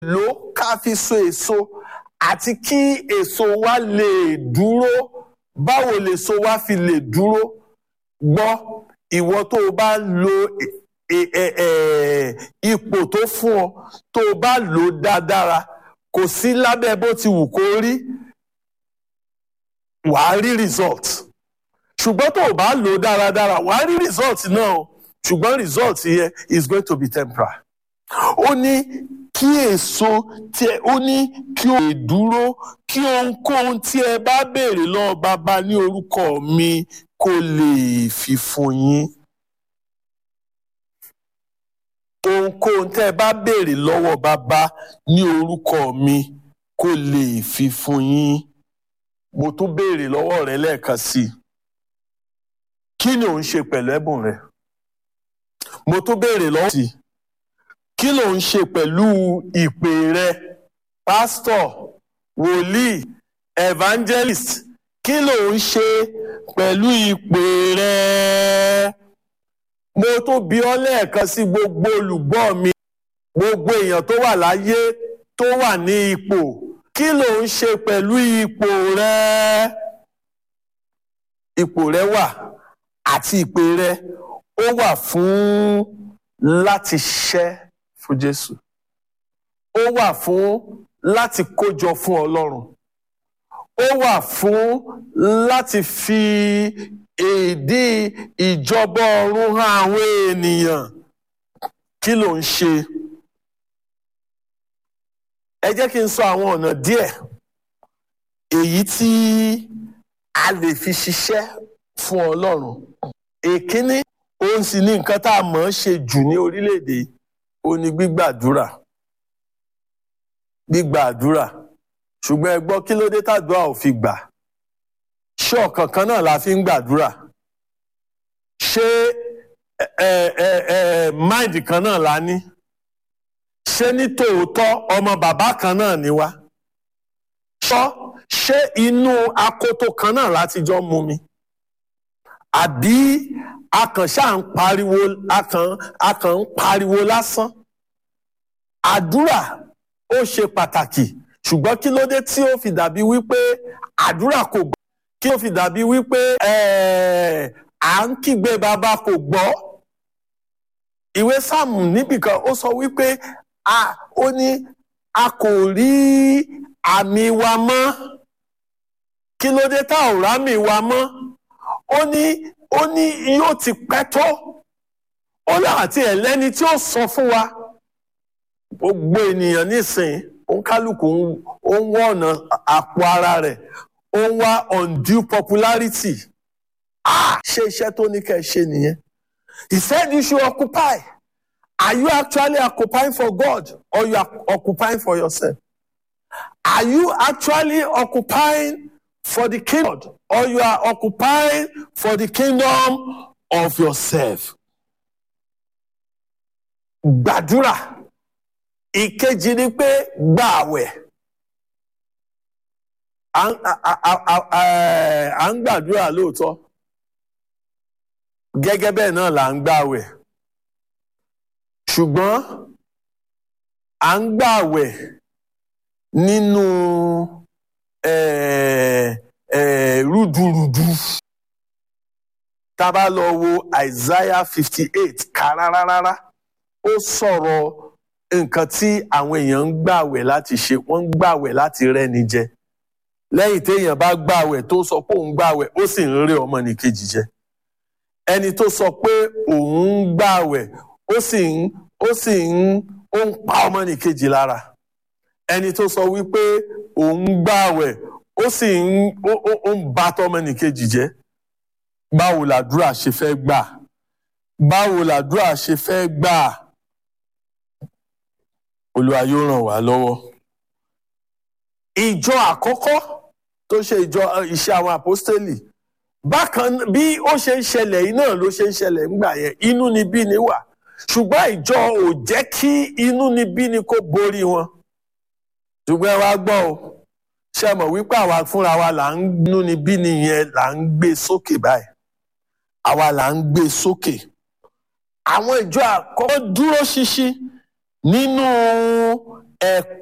lò ká fi so èso àti kí èso wa lè dúró báwo lèso wa fi lè dúró gbọ́ ìwọ tó o bá lo ipò tó fún ọ tó o bá lò dáadáa kò sí lábẹ́ bó ti wù kó rí wàá rí result ṣùgbọ́n tó o bá lò dáradára wàá rí result náà o ṣùgbọ́n result yẹn is going to be temporary. ó ní kí èso tí ẹ ó ní kí o lè dúró kí ohunkóhun tí ẹ bá béèrè lọ́wọ́ bàbá ní orúkọ mi kó lè fi fún yín. ohunkóhun tẹ́ ẹ bá béèrè lọ́wọ́ bàbá ní orúkọ mi kó lè fi fún yín. mo tún béèrè lọ́wọ́ rẹ lẹ́ẹ̀kan sí i kí ni ò ń ṣe pẹ̀lú ẹ̀bùn rẹ mo tún béèrè lọ́wọ́ sí i kí ló ń ṣe pẹ̀lú ìpè rẹ pásítọ̀ wòlíì evangelist kí ló ń ṣe pẹ̀lú ìpè rẹ mo tún bi ọ́ lẹ́ẹ̀kan sí gbogbo olùgbọ́ mi gbogbo èèyàn tó wà láyé tó wà ní ipò kí ló ń ṣe pẹ̀lú ipò rẹ ipò rẹ wà àti ìpè rẹ ó wà fún láti ṣẹ́ fún Jésù ó wà fún láti kójọ fún Ọlọ́run ó wà fún láti fi èdè ìjọba ọ̀run hàn àwọn ènìyàn kí ló ń ṣe ẹ jẹ́ kí n sọ àwọn ọ̀nà díẹ̀ èyí tí a lè fi ṣiṣẹ́ fún Ọlọ́run èkíní òun sì ní nǹkan tá a mọ̀ ọ́n ṣe jù ní orílẹ̀-èdè ó ní gbígbàdúrà gbígbàdúrà ṣùgbọ́n ẹ gbọ́ kí ló dé tàdúrà ò fi gbà ṣé ọ̀kan kan náà la fi ń gbàdúrà ṣé ẹ ẹ ẹ máìdì kan náà la ní ṣé ní tòótọ́ ọmọ bàbá kan náà ni wá ṣọ́ ṣé inú akoto kan náà láti jọ mú mi àbí akànṣá ń pariwo akàn akàn ń pariwo lásán àdúrà ó ṣe pàtàkì ṣùgbọ́n kí ló dé tí ó fi dàbí wípé àdúrà kò gbọ́ kí ó fi dàbí wípé à ń kígbe bàbá kò gbọ́ ìwé sáàmù níbìkan ó sọ wípé ó ní a kò rí àmì wa mọ́ kí ló dé tá ò rámì wa mọ́ ó ní ó ní yóò ti pẹ́ tó ó láti ẹ̀lẹ́ni tí ó sọ fún wa gbogbo ènìyàn nísìnyí òǹkálùkù ó ń wá ọ̀nà àpò ara rẹ̀ ó ń wá undue popularity ah ṣé iṣẹ́ tó ní kẹ́ ẹ ṣe nìyẹn he said you should occupy are you actually occupying for God or you are occupying for yourself are you actually occupying for the kingdom or you are occupying for the kingdom of yourself. Gbàdúrà ìkejì ni pé gba àwẹ̀. À ń gbàdúrà lóòótọ́. Gẹ́gẹ́ bẹ́ẹ̀ náà là ń gbàwẹ̀. Ṣùgbọ́n à ń gbàwẹ̀ nínú. Eh, eh, rúdurùdu tá a bá lọ wo Isaiah fifty eight ká rárá rárá ó sọ̀rọ̀ nǹkan tí àwọn èèyàn ń gbàwẹ̀ láti ṣe wọ́n ń gbàwẹ̀ láti rẹ́ni jẹ lẹ́yìn téèyàn bá gbàwẹ̀ tó sọ pé òun gbàwẹ̀ ó sì ń rẹ́ ọmọnìkejì jẹ ẹni tó sọ pé òun ń gbàwẹ̀ ó sì ń ó sì ń ó ń pa ọmọnìkejì lára ẹni tó sọ wípé òun ń gbàwẹ̀ ó sì ń ó ń ba tọmọnìkejì jẹ́ báwo làdúrà ṣe fẹ́ gbà báwo làdúrà ṣe fẹ́ gbà Olúwa yóò ràn wá lọ́wọ́. ìjọ àkọ́kọ́ tó ṣe ìjọ iṣẹ́ àwọn àpọ́stélì bákan bí ó ṣe ń ṣẹlẹ̀ yìí náà ló ṣe ń ṣẹlẹ̀ ńgbà yẹn inú ni bí ni wà ṣùgbọ́n ìjọ ò jẹ́ kí inú ni bí ni kó borí wọn ṣùgbọ́n ẹ wá gbọ́ o ṣe mọ̀ wípé àwa fúnra wa là ń nú ni bí nìyẹn là ń gbé sókè báyìí àwa là ń gbé sókè àwọn ìjọ àkọ́kọ́ dúró ṣinṣin nínú ẹ